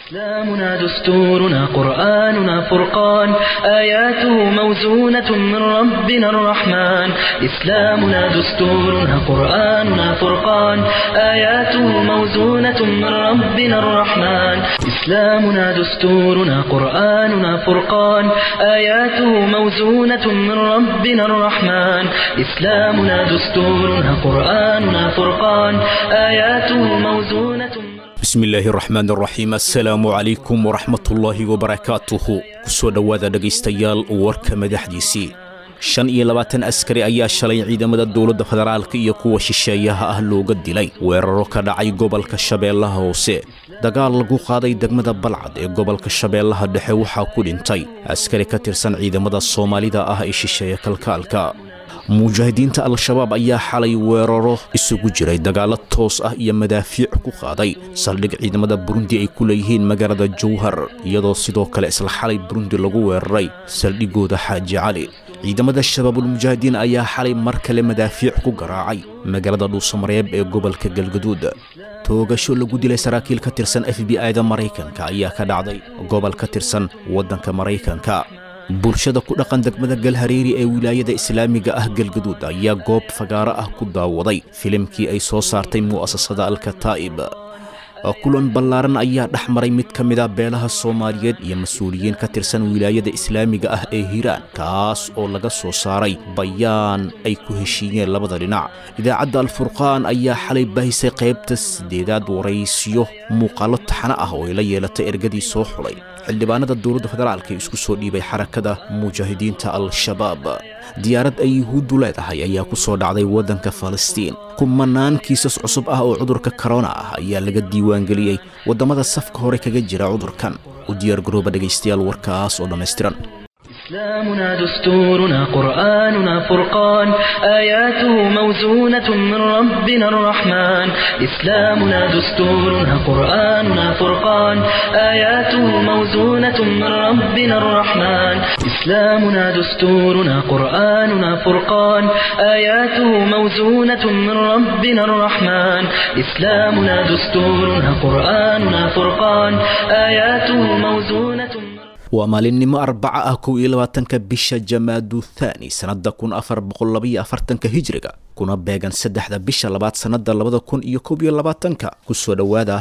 إسلامنا دستورنا قرآننا فرقان آياته موزونة من ربنا الرحمن إسلامنا دستورنا قرآننا فرقان آياته موزونة من ربنا الرحمن إسلامنا دستورنا قرآننا فرقان آياته موزونة من ربنا الرحمن إسلامنا دستورنا قرآننا فرقان آياته موزونة من bismillaahi raxmaan raxiim assalaamu calaykum waraxmatullaahi wabarakaatuhu kusoo dhowaada dhegaystayaal warka madaxdiisii shan iyo labaatan askari ayaa shalay ciidamada dowladda federaalka iyo kuwa shisheeyaha ah looga dilay weeraro ka dhacay gobolka shabeellaha hoose dagaal lagu qaaday degmada balcad ee gobolka shabeellaha dhexe waxaa ku dhintay askari ka tirsan ciidamada soomaalida ah ee shisheeye kalkaalka mujaahidiinta al-shabaab ayaa xalay weeraro isugu jiray dagaallo toos ah iyo madaafiic ku qaaday saldhig ciidamada burundi ay ku leeyihiin magaalada jowhar iyadoo sidoo kale isla xalay burundi lagu weeraray saldhigooda xaaji cali ciidamada shabaabulmujaahidiin ayaa xalay mar kale madaafiic ku garaacay magaalada dhuusamareeb ee gobolka galgaduud toogasho lagu dilay saraakiil ka tirsan f b i da maraykanka ayaa ka dhacday gobol ka tirsan waddanka maraykanka bulshada ku dhaqan degmada galhareeri ee wilaayada islaamiga ah galgaduud ayaa goob fagaaro ah ku daawaday filimkii ay soo saartay mu'asasada alkataa'ib kulan ballaaran ayaa dhex maray mid ka mid a beelaha soomaaliyeed iyo mas-uuliyiin ka tirsan wilaayada islaamiga ah ee hiiraan kaas oo laga soo saaray bayaan ay ku heshiiyeen labada dhinac idaacadda alfurqaan ayaa xalay baahisay qaybta siddeedaad waraysiyo muuqaallo taxano ah oo ay la yeelatay ergadii soo xulay xildhibaanada dowladda federaalka ee isku soo dhiibay xarakada mujaahidiinta al-shabaab diyaarad ay yuhuuddu leedahay ayaa ku soo dhacday waddanka falastiin kumanaan kiisas cusub ah oo cudurka korona ah ayaa laga diiwaangeliyey waddamada safka hore kaga jira cudurkan u diyaargarooba dhegaystayaal warkaas oo dhammaystiran إسلامنا دستورنا قرآننا فرقان آياته موزونة من ربنا الرحمن إسلامنا دستورنا قرآننا فرقان آياته موزونة من ربنا الرحمن إسلامنا دستورنا قرآننا فرقان آياته موزونة من ربنا الرحمن إسلامنا دستورنا قرآننا فرقان آياته موزونة من waa maalinimo arbaca ah kow iyo labaatanka bisha jamaadu thaani sannadda kun afar boqol labaiyo afartanka hijriga kuna beegan saddexda bisha labaad sannadda labada kun iyo kob iyo labaatanka kusoo dhowaada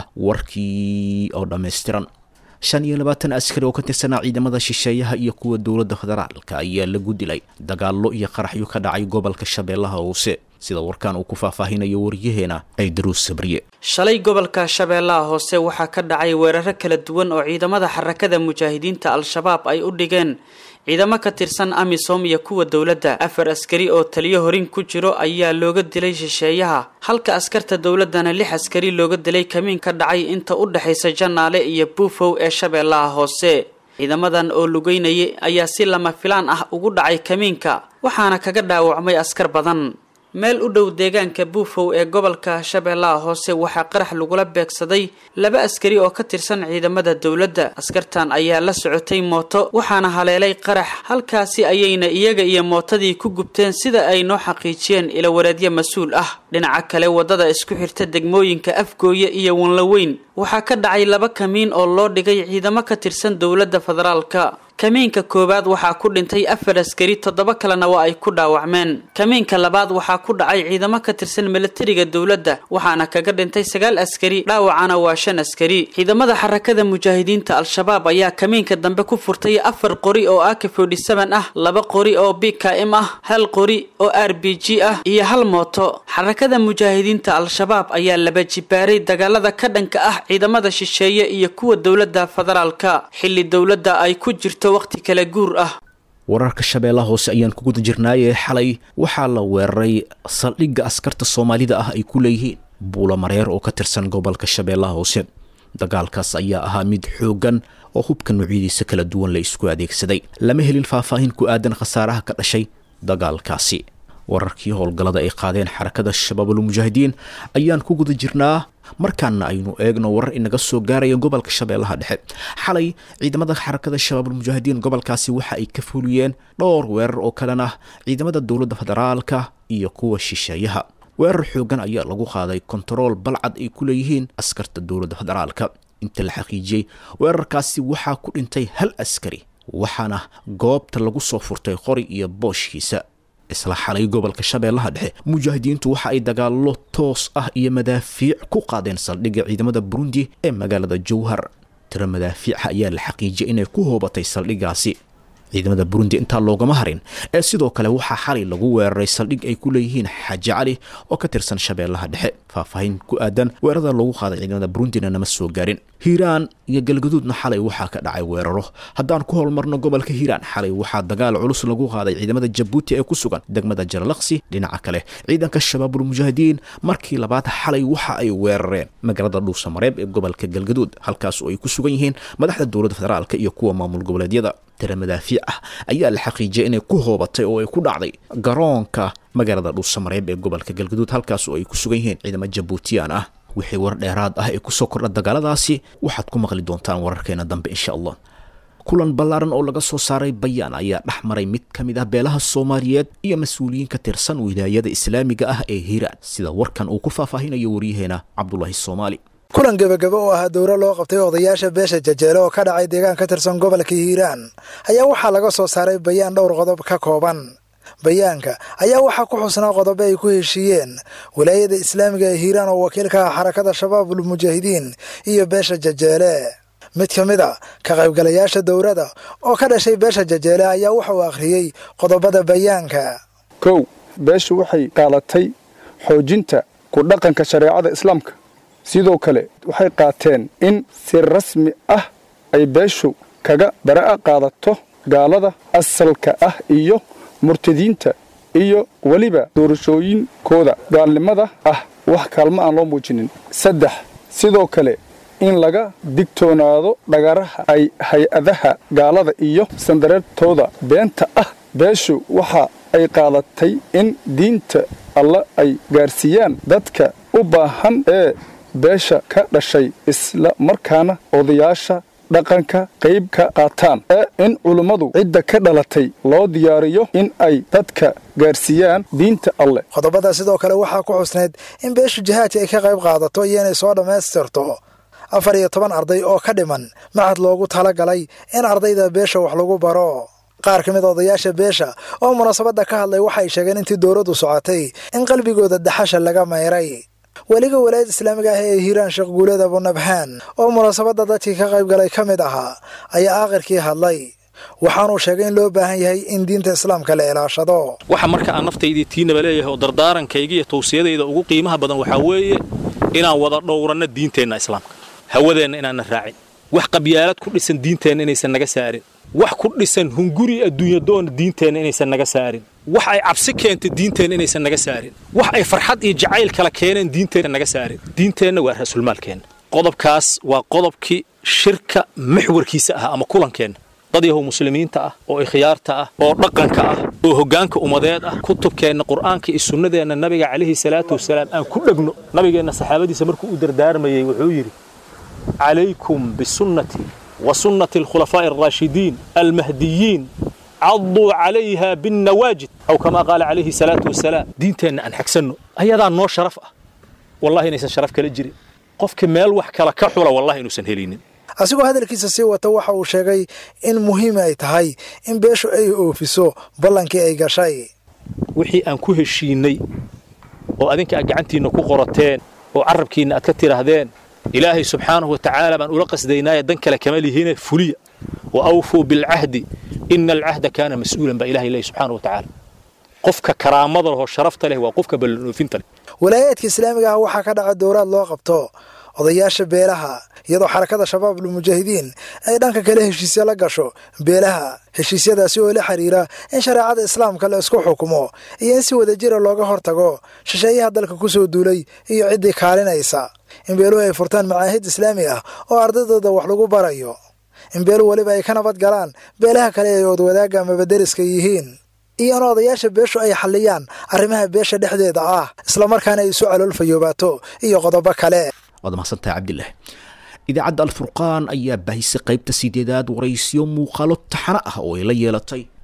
warkii oo dhammaystiran shan iyo labaatan askari oo ka tirsanaa ciidamada shisheeyaha iyo kuwa dowladda federaalka ayaa lagu dilay dagaallo iyo qaraxyo ka dhacay gobolka shabeellaha hoose sida warkaan uu ku faahfaahinayo waryaheena ay daruus sabriye shalay gobolka shabeellaha hoose waxaa ka dhacay weeraro kala duwan oo ciidamada xarakada mujaahidiinta al-shabaab ay u dhigeen ciidamo ka tirsan amisom iyo kuwa dowladda afar askari oo taliyo horin ku jiro ayaa looga dilay shisheeyaha halka askarta dowladdana lix askari looga dilay kamiin ka dhacay inta u dhexaysa janaale iyo buufow ee shabeellaha hoose ciidamadan oo lugeynayay ayaa si lama filaan ah ugu dhacay kamiinka waxaana kaga dhaawacmay askar badan meel u dhow deegaanka buufow ee gobolka shabeellaha hoose waxaa qarax lagula beegsaday laba askari oo ka tirsan ciidamada dowladda askartan ayaa la socotay mooto waxaana haleelay qarax halkaasi ayayna iyaga iyo mootadii ku gubteen sida ay noo xaqiijiyeen ilawareedyo mas-uul ah dhinaca kale waddada isku xirta degmooyinka afgooye iyo wanlaweyn waxaa ka dhacay laba kamiin oo loo dhigay ciidamo ka tirsan dowladda federaalka kamiinka koowaad waxaa ku dhintay afar askari toddoba kalena waa ay ku dhaawacmeen kamiinka labaad waxaa ku dhacay ciidamo ka tirsan milatariga dowladda waxaana kaga dhintay sagaal askari dhaawacana waa shan askari ciidamada xarakada mujaahidiinta al-shabaab ayaa kamiinka dambe ku furtay afar qori oo ak forty-seven ah laba qori oo b k m ah hal qori oo r b g ah iyo hal mooto xarakada mujaahidiinta al-shabaab ayaa laba jibaaray dagaalada ka dhanka ah ciidamada shisheeye iyo kuwa dowladda federaalka xilli dowladda ay ku jirto waqti kala guur ah wararka shabeellaha hoose ayaan ku guda jirnaayee xalay waxaa la weeraray saldhigga askarta soomaalida ah ay ku leeyihiin buula mareer oo ka tirsan gobolka shabeellaha hoose dagaalkaas ayaa ahaa mid xooggan oo hubka noocyadiisa kala duwan la isku adeegsaday lama helin faahfaahin ku aadan khasaaraha ka dhashay dagaalkaasi wararkii howlgallada ay qaadeen xarakada shabaabulmujaahidiin ayaan ku guda jirnaa markaana aynu eegno warar inaga soo gaaraya gobolka shabeellaha dhexe xalay ciidamada xarakada shabaabulmujaahidiin gobolkaasi waxa ay ka fuliyeen dhowr weerar oo kalena ciidamada dowladda federaalka iyo kuwa shisheeyaha weerar xoogan ayaa lagu qaaday kontarool balcad ay ku leeyihiin askarta dowladda federaalka inta la xaqiijiyey weerarkaasi waxaa ku dhintay hal askari waxaana goobta lagu soo furtay qori iyo booshkiisa isla xalay gobolka shabeellaha dhexe mujaahidiintu waxa ay dagaallo toos ah iyo madaafiic ku qaadeen saldhigga ciidamada burundi ee magaalada jowhar tiro madaafiica ayaa la xaqiijiyay inay ku hoobatay saldhiggaasi ciidamada burundi intaa loogama harin ee sidoo kale waxaa xalay lagu weeraray saldhig ay ku leeyihiin xaaji cali oo ka tirsan shabeellaha dhexe faahfaahin ku aadan weerarada lagu qaaday ciidamada burundina nama soo gaarin hiiraan iyo galgaduudna xalay waxaa ka dhacay weeraro haddaan ku holmarno gobolka hiiraan xalay waxaa dagaal culus lagu qaaday ciidamada jabuuti ee ku sugan degmada jaralaqsi dhinaca kale ciidanka shabaabul mujaahidiin markii labaad xalay waxa ay weerareen magaalada dhuusamareeb ee gobolka galgaduud halkaas oo ay ku sugan yihiin madaxda dowladda federaalk iyo kuwa maamul goboleedyada tira madaafiic ah ayaa la xaqiijiyay inay ku hoobatay oo ay ku dhacday garoonka magaalada dhuusamareeb ee gobolka galgaduud halkaas oo ay ku sugan yihiin ciidamo jabuutiyaan ah wixii war dheeraad ah ee kusoo kordha dagaaladaasi waxaad ku maqli doontaan wararkeena dambe insha allah kulan ballaaran oo laga soo saaray bayaan ayaa dhex maray mid ka mid ah beelaha soomaaliyeed iyo mas-uuliyiin ka tirsan wilaayada islaamiga ah ee hiiraan sida warkan uu ku faahfaahinayo waryaheena cabdulaahi soomaali kulan gebagabo oo ahaa dowro loo qabtay odayaasha beesha jajeele oo ka dhacay deegaan ka tirsan gobolka hiiraan ayaa waxaa laga soo saaray bayaan dhowr qodob ka kooban bayaanka ayaa waxaa ku xusnaa qodobo ay ku heshiiyeen wilaayada islaamiga ee hiiraan oo wakiil ka ah xarakada shabaabul mujaahidiin iyo beesha jajeele mid ka mid a ka qaybgalayaasha dowrada oo ka dhashay beesha jajeele ayaa waxa uu akhriyey qodobada bayaanka kow beeshu waxay qaadatay xoojinta ku dhaqanka shareecada islaamka sidoo kale waxay qaateen in si rasmi ah ay beeshu kaga bara'a qaadato gaalada asalka ah iyo murtadiinta iyo weliba doorashooyinkooda gaalnimada ah wax kaalmo aan loo muujinin saddex sidoo kale in laga digtoonaado dhagaraha ay hay-adaha gaalada iyo sandareertooda beenta ah beeshu waxa ay qaadatay in diinta alla ay gaarsiiyaan dadka u baahan ee beesha ka dhashay isla markaana odayaasha dhaqanka qayb ka qaataan ee in culummadu cidda ka dhalatay loo diyaariyo in ay dadka gaarsiiyaan diinta alleh qodobada sidoo kale waxaa ku xusnayd in beeshu jihaadka ay ka qayb qaadato iyo inay soo dhammaystirto afar iyo toban arday oo ka dhiman maxad loogu talagalay in ardayda beesha wax lagu baro qaar ka mid odayaasha beesha oo munaasabadda ka hadlay waxay sheegeen intii dowladdu socotay in qalbigooda daxasha laga mayray weliga walaayad islaamiga ah ee hiiraan sheekh guuleed abunabhaan oo munaasabadda dadkii ka qayb galay ka mid ahaa ayaa aakhirkii hadlay waxaanuu sheegay in loo baahan yahay in diinta islaamka la ilaashado waxa marka aan naftaydii tiinaba leeyahay oo dardaarankayga iyo tawsiyadayda ugu qiimaha badan waxaa weeye inaan wada dhowranno diinteenna islaamka hawadeenna inaanna raacin wax qabyaalad ku dhisan diinteenna inaysan naga saarin wax ku dhisan hunguri adduunyadoona diinteenna inaysan naga saarin wax ay cabsi keentay diinteenna inaysan naga saarin wax ay farxad iyo jacayl kala keeneen diinteenna naga saarin diinteenna waa ra'sulmaalkeenna qodobkaas waa qodobkii shirka maxwarkiisa ah ama kulankeenna dad yahow muslimiinta ah oo ikhyaarta ah oo dhaqanka ah oo hoggaanka ummadeed ah kutubkeenna qur'aanka iyo sunnadeenna nabiga calayhi salaatu wasalaam aan ku dhegno nabigeenna saxaabadiisa markuu u dardaarmayey wuxuu yidhi calaykum bisunnatii wa sunnati alkhulafaa'i alraashidiin almahdiyiin cadduu calayha binnawaajid aw kamaa qaala calayhi salaatu wasalaam diinteenna aan xagsanno ayadaa noo sharaf ah wallahi inaysan sharaf kala jirin qofka meel wax kala ka xula wallahi inuusan helinin asigoo hadalkiisa sii wata waxa uu sheegay in muhiim ay tahay in beeshu ay oofiso ballankii ay gashay wixii aan ku heshiinnay oo adinka aad gacantiinna ku qorateen oo carrabkiinna aad ka tidhaahdeen ilaahay subxaanahu wa tacaala baan ula qasdaynaaye dan kale kama lihine fuliya wa awfuu bilcahdi ina alcahda kaana mas-uulan baa ilahay leeyahy subxaanahu wa tacaala qofka karaamada lehoo sharafta leh waa qofka ballanoofinta leh walaayaadka islaamiga ah waxaa ka dhaca dowraad loo qabto odayaasha beelaha iyadoo xarakada shabaabul mujaahidiin ay dhanka kale heshiisya la gasho beelaha heshiisyadaasi oo la xiriira in shareecada islaamka la isku xukumo iyo in si wadajira looga hortago shisheeyaha dalka ku soo duulay iyo ciddii kaalinaysa in beeluhu ay furtaan macaahid islaami ah oo ardaydooda wax lagu barayo in beeluhu weliba ay ka nabad galaan beelaha kale ay oodwadaaga amaba deriska yihiin iyo in odayaasha beeshu ay xalliyaan arrimaha beesha dhexdeeda ah islamarkaana ay isu caloolfayoobaato iyo qodobo kale waad mahadsantahay cabdilah idaacadda alfurqaan ayaa baahisay qaybta sideedaad waraysiyo muuqaalo taxano ah oo ay la yeelatay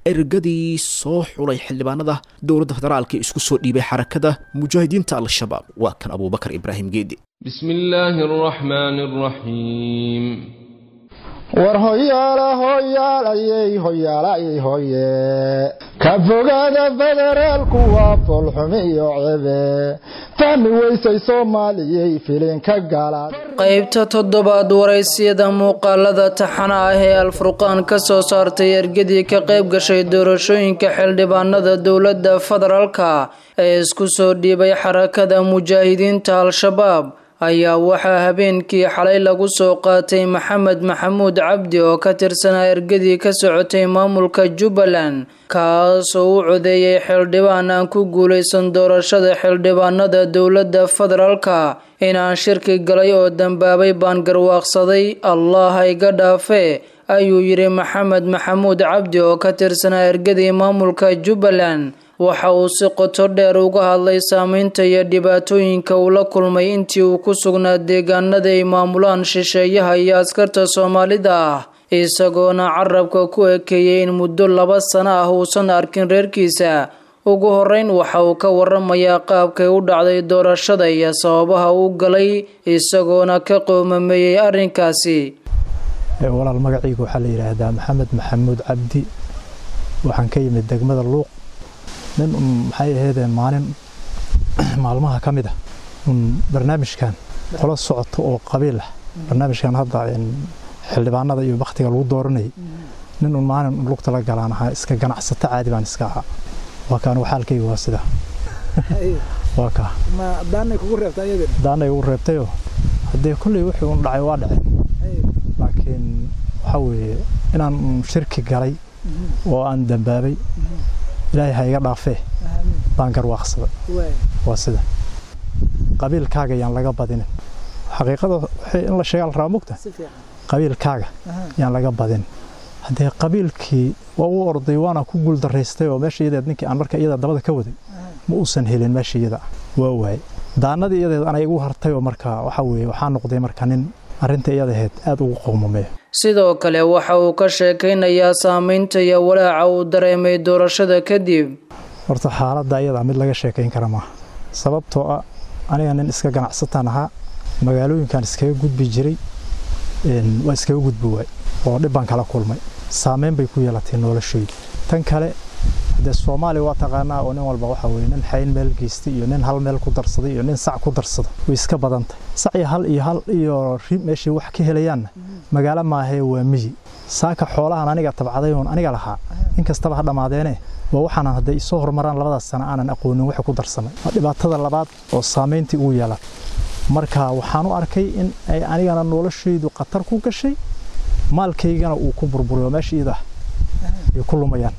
ergadii soo xulay xildhibaanada dowladda federaalka isku soo dhiibay xarakada mujaahidiinta al-shabaab waa kan abuubakar ibraahim geedi بسم الله الرحمن الرحيم war hoyaala hoyaalayey hoyaalayey hoye ka fogaada federaalku waa foolxumi iyo cebe fahmi weysay soomaaliyey filinka galaad qaybta toddobaad waraysiyada muuqaalada taxana ah ee alfurqaan ka soo saartay ergadii ka qayb gashay doorashooyinka xildhibaanada dowladda federaalka ee isku soo dhiibay xarakada mujaahidiinta al-shabaab ayaa waxaa habeenkii xalay lagu soo qaatay maxamed maxamuud cabdi oo ka tirsanaa ergadii ka socotay maamulka jubbaland kaasoo u codeeyay xildhibaan aan ku guulaysan doorashada xildhibaanada dowladda federaalka inaan shirki galay oo dambaabay baan garwaaqsaday allah iga dhaafe ayuu yidhi maxamed maxamuud cabdi oo ka tirsanaa ergadii maamulka jubbaland waxa uu si qoto dheer uga hadlay saameynta iyo dhibaatooyinka uu la kulmay intii uu ku sugnaa deegaanada ay maamulaan shisheeyaha iyo askarta soomaalida ah isagoona carabka ku ekeeyey in muddo laba sano ah uusan arkin reerkiisa ugu horeyn waxa uu ka waramayaa qaabkay u dhacday doorashada iyo sababaha uu galay isagoona ka qoomameeyey arrinkaasi walaal magacayga waxaa la yidhaahdaa maxamed maxamuud cabdi waxaan ka yimid degmada luuq nin un maxay ahaydee maalin maalmaha ka mid ah un barnaamijkan qola socoto oo qabiil ah barnaamijkan hadda xildhibaanada iyo bakhtiga lagu dooranayay nin un maalin lugta la galaan ahaa iska ganacsato caadi baan iska ahaa waa kaan waxaalkayga waa sida waa kaa daanay ugu reebtayoo haddee kulley wixii un dhacay waa dhaceen laakiin waxaa weeye inaan shirki galay oo aan dambaabay ilaahay ha iga dhaafee baan garwaaqsaday waa sida qabiilkaaga yaan laga badinin xaqiiqada in la sheegaa la rabaa mugta qabiilkaaga yaan laga badin haddee qabiilkii waa u orday waana ku guuldaraystay oo meesha iyadeed ninkii aan marka iyada dabada ka waday ma uusan helin meesha iyada waa waayey daanadii iyadeed ana igu hartay oo marka waxa weeye waxaa noqday marka nin arrinta iyadaheed aada ugu qowmameeyo sidoo kale waxa uu ka sheekaynayaa saameynta iyo walaaca uu dareemay doorashada kadib horta xaaladda iyada mid laga sheekayn kara maaha sababtoo ah aniga nin iska ganacsataan ahaa magaalooyinkan iskaga gudbi jiray waa iskaga gudbi waay oo dhib baan kala kulmay saameyn bay ku yeelatay noloshaydu tan kale dee soomaaliya waa taqaanaa oo nin walba waxa weye nin xayn meel geystay iyo nin hal meel ku darsaday iyo nin sac ku darsada way iska badantay sac iyo hal iyo hal iyo ri meeshay wax ka helayaanna magaalo maahee waa miyi saaka xoolahan aniga tabcaday oon aniga lahaa inkastaba ha dhammaadeene waa waxaanan hadday isoo horumaraan labadaas sana aanan aqoonin waxa ku darsamay waa dhibaatada labaad oo saamayntii ugu yeelan marka waxaan u arkay in ay anigana noloshaydu khatar ku gashay maalkaygana uu ku burburiyo meesha iyada ay ku lumayaan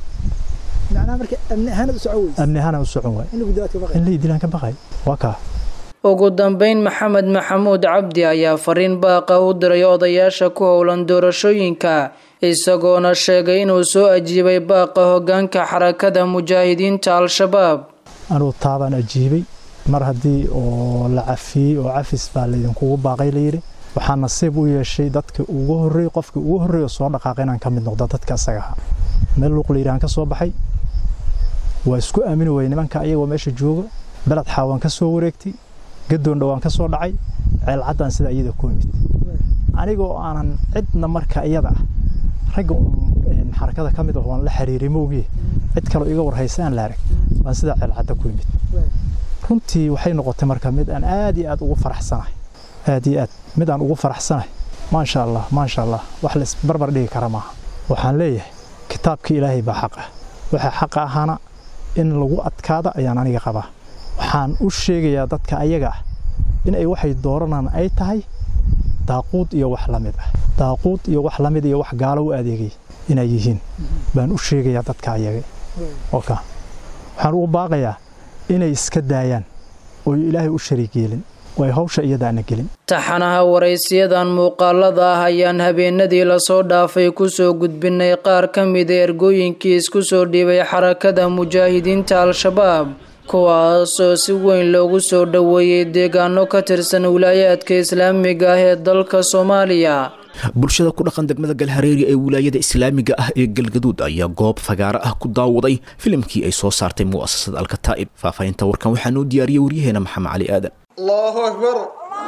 amni ahaana u socon waay in la idilaan ka baqay waa kaa ugu dambeyn maxamed maxamuud cabdi ayaa fariin baaqa u diray odayaasha ku howlan doorashooyinka isagoona sheegay inuu soo ajiibay baaqa hogaanka xarakada mujaahidiinta al-shabaab anuu taabaan ajiibay mar haddii oo la cafiyey oo cafis baa laydinkugu baaqay layidhi waxaa nasiib u yeeshay dadka ugu horreey qofkii ugu horreeyo soo dhaqaaqay inaan ka mid noqdo dadka asaga ahaa meel luuq layidhahan ka soo baxay waa isku aamini wayey nimanka ayagoo meesha jooga beled xaawaan ka soo wareegtay gadoon dhowaan ka soo dhacay ceelcaddaan sida iyada ku imid anigoo aanan cidna marka iyada ah ragga xarakada ka mid ah waan la xiriiray moogiye cid kaloo iga warhaysa aan la arag baan sidaa ceelcadda ku imid runtii waxay noqotay marka mid aan aad iyo aad ugu faraxsanahay aad iyo aad mid aan ugu faraxsanahay maasha allah maasha allah wax la isbarbar dhigi kara maaha waxaan leeyahay kitaabka ilaahay baa xaq ah waxa xaqa ahaana in lagu adkaada ayaan aniga qabaa waxaan u sheegayaa dadka ayaga ah in ay waxay dooranaan ay tahay daaquud iyo wax la mid ah daaquud iyo wax la mid iyo wax gaalo u adeegay inay yihiin baan u sheegayaa dadka ayaga oka waxaan ugu baaqayaa inay iska daayaan oo ilaahay u shariig yeelin oo ay hawsha iyadaana gelin taxanaha waraysiyadan muuqaalada ah ayaan habeenadii lasoo dhaafay kusoo gudbinay qaar ka mida ergooyinkii isku soo dhiibay xarakada mujaahidiinta al-shabaab kuwaas oo si weyn loogu soo dhoweeyey deegaano ka tirsan wilaayaadka islaamiga ah ee dalka soomaaliya bulshada ku dhaqan degmada galhareeri ee wilaayada islaamiga ah ee galgaduud ayaa goob fagaaro ah ku daawaday filimkii ay soo saartay mu'asasada alkataa'ib faahfaahinta warkan waxaa noo diyaariyey waryaheena maxamed cali aadan allahu akbar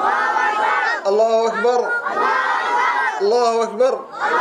allahu akbar allahu akbar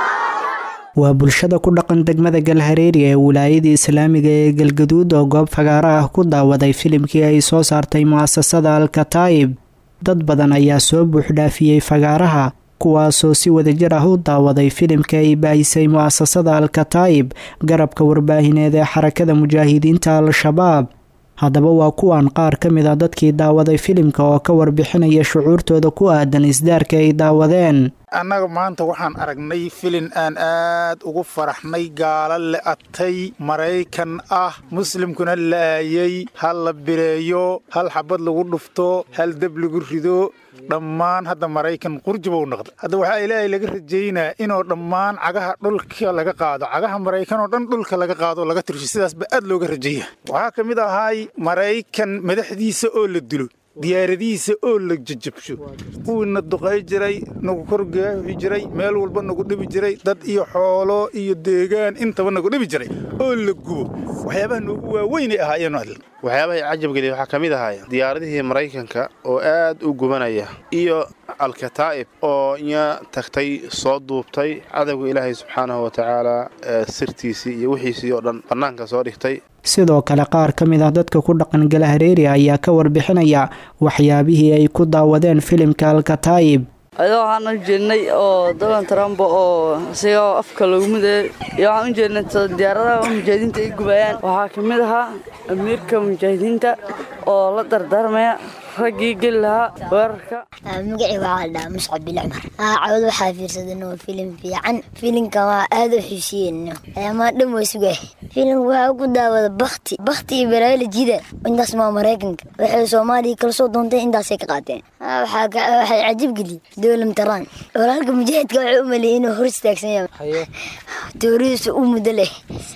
waa bulshada ku dhaqan degmada galhareeri ee wilaayada islaamiga ee galgaduud oo goob fagaaro ah ku daawaday filimkii ay soo saartay mu'asasada alkataa'ib dad badan ayaa soo buuxdhaafiyey fagaaraha kuwaasoo si wadajir ah u daawaday filimka ay baahisay mu'asasada alkataa'ib garabka warbaahineed ee xarakada mujaahidiinta al-shabaab haddaba waa kuwan qaar ka mid a dadkii daawaday filimka oo ka warbixinaya shucuurtooda ku aadan isdaarka ay daawadeen annaga maanta waxaan aragnay filin aan aad ugu faraxnay gaalo le'atay maraykan ah muslimkuna la'aayey hal la bireeyo hal xabad lagu dhufto hal deb lagu rido dhammaan hadda maraykan qurjubou noqday hadda waxaa ilaahay laga rajaynaa inuu dhammaan cagaha dhulka laga qaado cagaha maraykan oo dhan dhulka laga qaado laga tirsho sidaasba aad looga rajaya waxaa ka mid ahaay maraykan madaxdiisa oo la dilo diyaaradihiisa oo la jajabsho kuwiina duqay jiray nagu korgaaxi jiray meel walba nagu dhibi jiray dad iyo xoolo iyo deegaan intaba nagu dhibi jiray oo la gubo waxyaabaha noogu waaweynay ahaayeen waxyaabahay cajabgeliya waxaa ka mid ahaaya diyaaradihii maraykanka oo aad u gubanaya iyo alkataa'ib oo inya tagtay soo duubtay cadowga ilaahay subxaanahu wa tacaala sirtiisii iyo wixiisii oo dhan bannaanka soo dhigtay sidoo kale qaar ka mid ah dadka ku dhaqan galahareeri ayaa ka warbixinaya waxyaabihii ay ku daawadeen filimka alkataa'ib adoo waxaan u jeednay oo donald trump oo isagoo afka lagu miday iyo waxaan u jeednay diyaaradaha mujaahidiinta ay gubayaan waxaa ka mid ahaa amiirka mujaahidiinta oo la dardaarmaya raggii geli lahaa weerarka magacii waxaa la dhahaa muscab bil cumar cawad waxaa fiirsadan oo filim fiican filimkan waa aad u xiisiyeen amaa dhan waa sugay filimka waxaa ku daawada bakti bakti iyo balaayla jida intaas maa maraykanka waxay soomaaliya kala soo doontay intaasay ka qaateen waxay cajib geliyey dowlam taraan walaalka mujaahidka waxay u maleeyay inuu hor istaagsan yahay tooridiisa u muddo leh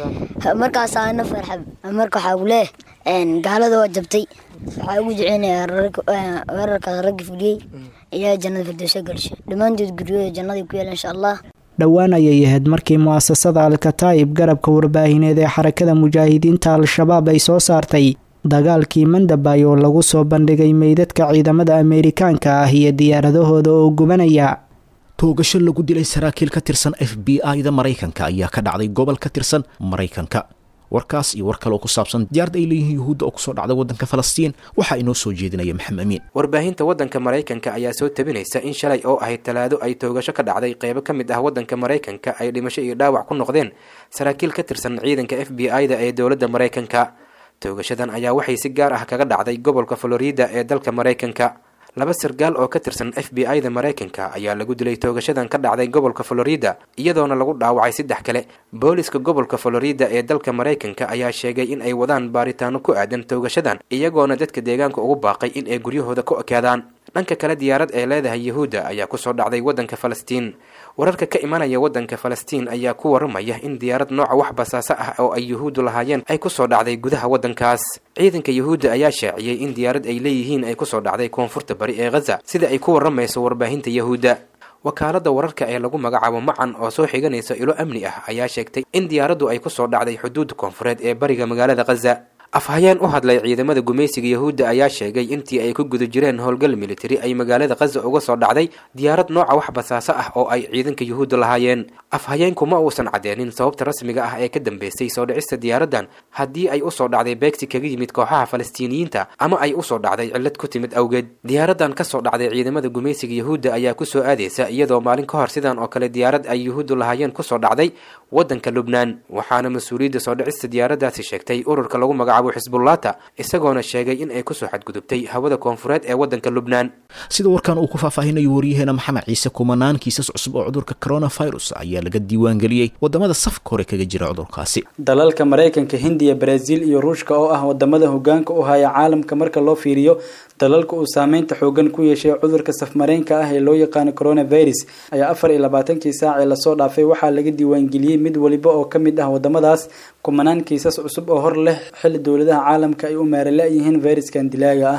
markaasaana farxab marka waxaa ku leeh gaalada waa jabtay waxaa ugu jeceynayaa weerarkaas raggi fuliyey ayaa jannada firdowsa gelsha dhammaantood guryahooda jannaday ku yeela insha allah dhowaan ayay ahayd markii mu'asasada alkataa'ib garabka warbaahineed ee xarakada mujaahidiinta al-shabaab ay soo saartay dagaalkii mandabay oo lagu soo bandhigay meydadka ciidamada ameerikaanka ah iyo diyaaradahooda oo gubanaya toogasho lagu dilay saraakiil ka tirsan f b i-da maraykanka ayaa ka dhacday gobol ka tirsan maraykanka warkaas iyo war kale oo ku saabsan diyaarad ay leeyihiin yuhuudda oo kusoo dhacday waddanka falastiin waxaa inoo soo jeedinaya maxamed amiin warbaahinta waddanka maraykanka ayaa soo tabinaysa in shalay oo ahayd talaado ay toogasho ka dhacday qeybo ka mid ah waddanka maraykanka ay dhimasho iyo dhaawac ku noqdeen saraakiil ka tirsan ciidanka f b i-da ee dowladda maraykanka toogashadan ayaa waxay si gaar ah kaga dhacday gobolka florida ee dalka maraykanka laba sargaal oo ka tirsan f b i-da maraykanka ayaa lagu dilay toogashadan ka dhacday gobolka florida iyadoona lagu dhaawacay saddex kale booliska gobolka florida ee dalka maraykanka ayaa sheegay in ay wadaan baaritaano ku aadan toogashadan iyagoona dadka deegaanka ugu baaqay in ay guryahooda ku ekaadaan dhanka kale diyaarad ee leedahay yahuudda ayaa kusoo dhacday waddanka falastiin wararka ka imanaya waddanka falastiin ayaa ku waramaya in diyaarad nooca wax basaaso ah oo ay yuhuuddu lahaayeen ay kusoo dhacday gudaha waddankaas ciidanka yuhuudda ayaa shaaciyey in diyaarad ay leeyihiin ay kusoo dhacday koonfurta bari ee khaza sida ay ku waramayso warbaahinta yahuudda wakaaladda wararka ee lagu magacaabo macan oo soo xiganaysa ilo amni ah ayaa sheegtay in diyaaraddu ay kusoo dhacday xuduudda koonfureed ee bariga magaalada khaza afhayeen u hadlay ciidamada gumaysiga yahuudda ayaa sheegay intii ay ku guda jireen howlgal militari ay magaalada khaza uga soo dhacday diyaarad nooca wax basaaso ah oo ay ciidanka yuhuudda lahaayeen afhayeenku ma uusan cadeenin sababta rasmiga ah ee ka dambeysay soo dhicista diyaaraddan haddii ay usoo dhacday beegsi kaga yimid kooxaha falastiiniyiinta ama ay usoo dhacday cillad ku timid awgeed diyaaraddan kasoo dhacday ciidamada gumaysiga yahuudda ayaa kusoo aadaysa iyadoo maalin ka hor sidan oo kale diyaarad ay yuhuuddu lahaayeen kusoo dhacday waddanka lubnaan waxaana mas-uuliyadda soo dhicista diyaaraddaasi sheegtay ururka lagu magacaabo xisbullata isagoona sheegay in ay kusoo xadgudubtay hawada koonfureed ee waddanka lubnaan sida warkan uu ku faahfaahinayo waryaheena maxamed ciise kumanaan kiisas cusub oo cudurka coronavirus ayaa laga diiwaangeliyey wadamada safka hore kaga jira cudurkaasi dalalka maraykanka hindiya baraasiil iyo ruushka oo ah wadamada hogaanka u haya caalamka marka loo fiiriyo dalalka uu saameynta xoogan ku yeeshay cudurka safmareenka ah ee loo yaqaano coronavirus ayaa afar iyo labaatankii saacee lasoo dhaafay waxaa laga diiwaangeliyey mid waliba oo ka mid ah wadamadaas kumanaan kiisas cusub oo hor leh xilli dowladaha caalamka ay u maarala yihiin fayraskan dilaaga ah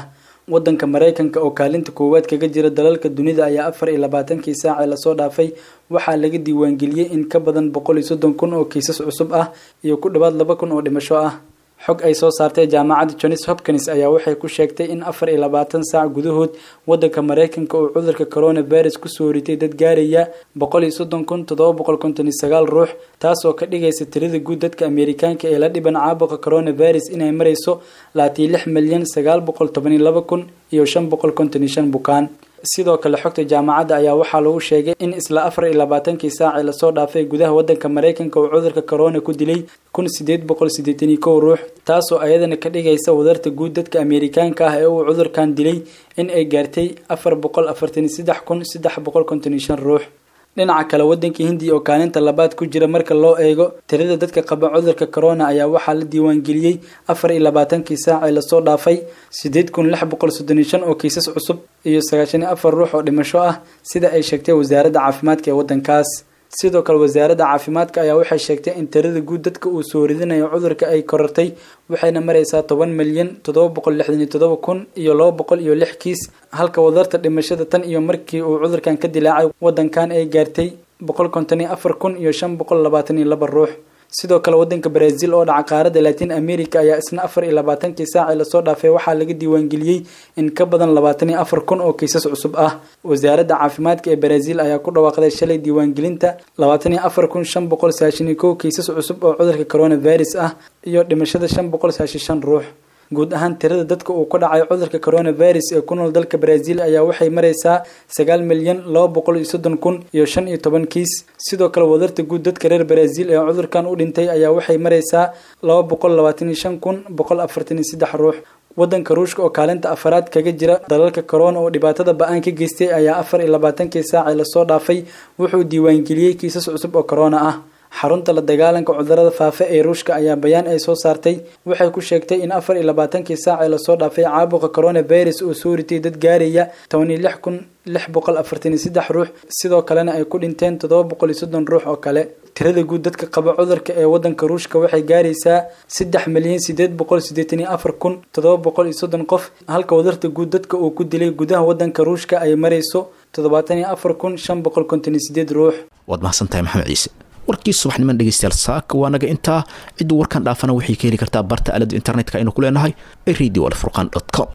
wadanka maraykanka oo kaalinta koowaad kaga jira dalalka dunida ayaa afar iyo labaatankii saace lasoo dhaafay waxaa laga diiwaangeliyey in ka badan boqol iyo soddon kun oo kiisas cusub ah iyo ku dhowaad laba kun oo dhimasho ah xog ay soo saartay jaamacadda johns hopkins ayaa waxay ku sheegtay in afar iyo labaatan saac gudahood wadanka maraykanka uu cudurka coronavirus kusoo ritay dad gaaraya boqol iyo soddon kun toddoba boqol konton iyo sagaal ruux taasoo ka dhigaysa tirada guud dadka ameerikaanka ee la dhiban caabuqa coronavirus inay marayso laatiyo lix milyan sagaal boqol toban iyo laba kun iyo shan boqol konton iyo shan bukaan sidoo kale xogta jaamacadda ayaa waxaa lagu sheegay in isla afar iyo labaatankii saacee lasoo dhaafay gudaha wadanka maraykanka uu cudurka corona ku dilay kun sideed boqol siddeetan iyo kow ruux taasoo ayadana ka dhigaysa wadarta guud dadka ameerikaanka ah ee uu cudurkan dilay in ay gaartay afar boqol afartan iyo saddex kun saddex boqol konton iyo shan ruux dhinaca kale wadanka hindiya oo kaalinta labaad ku jira marka loo eego tirada dadka qaba cudurka corona ayaa waxaa la diiwaangeliyey afar iyo labaatankii saac ee lasoo dhaafay sideed kun lix boqol soddon iyo shan oo kiisas cusub iyo sagaashan iyo afar ruux oo dhimasho ah sida ay sheegtay wasaaradda caafimaadka ee wadankaas sidoo kale wasaaradda caafimaadka ayaa waxay sheegtay in tirada guud dadka uu soo ridinayo cudurka ay korartay waxayna maraysaa toban milyan toddoba boqol lixdan iyo toddoba kun iyo laba boqol iyo lix kiis halka wadarta dhimashada tan iyo markii uu cudurkan ka dilaacay wadankan ay gaartay boqol konton iyo afar kun iyo shan boqol labaatan iyo laba ruux sidoo kale wadanka brazil oo dhaca qaaradda latin america ayaa isna afar iyo labaatankii saacee lasoo dhaafay waxaa laga diiwaangeliyey in ka badan labaatan iyo afar kun oo kiisas cusub ah wasaaradda caafimaadka ee brazil ayaa ku dhawaaqday shalay diiwaangelinta labaatan iyo afar kun shan boqol saashan iyo kow kiisas cusub oo cudurka coronavirus ah iyo dhimashada shan boqol saashan shan ruux guud ahaan tirada dadka uu ku dhacay cudurka coronavirus ee ku nool dalka brazil ayaa waxay maraysaa sagaal milyan laba boqol iyo soddon kun iyo shan iyo toban kiis sidoo kale wadarta guud dadka reer brazil ee cudurkan u dhintay ayaa waxay maraysaa laba boqol labaatan iyo shan kun boqol afartan iyo saddex ruux wadanka ruushka oo kaalinta afaraad kaga jira dalalka corona oo dhibaatada ba-aan ka geystay ayaa afar iyo labaatankii saacee lasoo dhaafay wuxuu diiwaangeliyey kiisas cusub oo corona ah xarunta la dagaalanka cudurada faafa ee ruushka ayaa bayaan ay soo saartay waxay ku sheegtay in afar iyo labaatankii saacee lasoo dhaafay caabuqa coronavirus oo soo ritay dad gaaraya toban iyo lix kun lix boqol afartan iyo saddex ruux sidoo kalena ay ku dhinteen toddoba boqol iyo soddon ruux oo kale tirada guud dadka qaba cudurka ee wadanka ruushka waxay gaaraysaa saddex milyan sideed boqol siddeetan iyo afar kun toddoba boqol iyo soddon qof halka wadarta guud dadka uu ku dilay gudaha wadanka ruushka ay marayso toddobaatan iyo afar kun shan boqol konton iyo sideed ruux waad mahadsantahay maxamed ciise warkii subaxniman dhegeystayaal saaka waa naga intaa cidduu warkan dhaafana waxay ka heli kartaa barta aalada internetka aynu ku leenahay ee radio alfurqan dot com